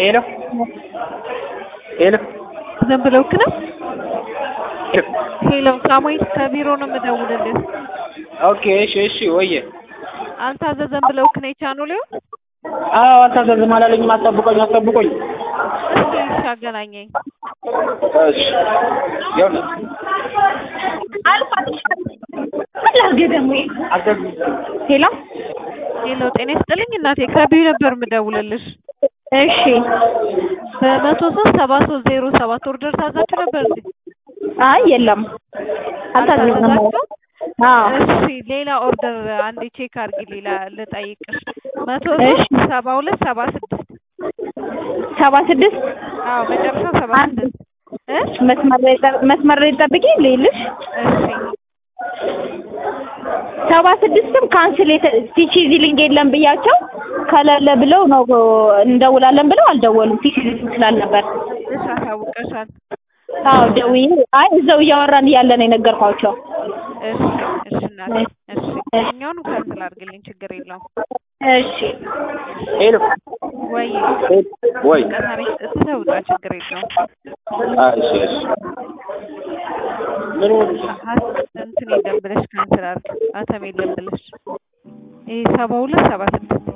ሄሎ ሄሎ ዝም ብለውክ ነው? ሄሎ ሳሙኤል ከቢሮ ነው የምደውልልህ። ኦኬ እሺ እሺ ወየ አልታዘዘም ብለውክ ነው የቻኑሌው? አዎ አልታዘዝም አላለኝም። አስጠብቆኝ አስጠብቆኝ። እስኪ እሺ አገናኘኝ። እሺ ይኸውልህ ሄሎ ሄሎ ጤና ይስጥልኝ እናቴ ከቢሮ ነበር የምደውልልሽ። እሺ በመቶ ሶስት ሰባ ሶስት ዜሮ ሰባት ኦርደር ታዛችሁ ነበር እንዴ? አይ የለም አልታዘዝንም። አልታዘዛችሁም? አዎ እሺ ሌላ ኦርደር አንዴ ቼክ አድርጊ። ሌላ ልጠይቅሽ መቶ እሺ። ሶስት ሰባ ሁለት ሰባ ስድስት ሰባ ስድስት አዎ መጨረሻው ሰባ አንድ ስድስት እ መስመር ላይ ጠ- መስመር ላይ ጠብቂ ልይልሽ። እሺ ሰባ ስድስትም ካንስል ቲቺ ዚሊንግ የለም ብያቸው ከሌለ ብለው ነው እንደውላለን ብለው አልደወሉም። ቲቺ ዚሊንግ ስላልነበር እሺ አሳውቀሻል። አዎ ደውዬ አይ እዛው እያወራን እያለ ነው የነገርኳቸው። እሺ እሺ እናቴ እሺ እኛውን ካንስል አድርግልኝ ችግር የለውም። እሺ ሄሎ ወይ ወይ ቀሳሪ ትተውጣ ችግር የለውም። አይ እሺ እሺ ምን ሆነ? ሀ- እንትን የለም ብለሽ ካንስል አድርግ አተም የለም ብለሽ ይሄ ሰባ ሁለት ሰባ ስድስት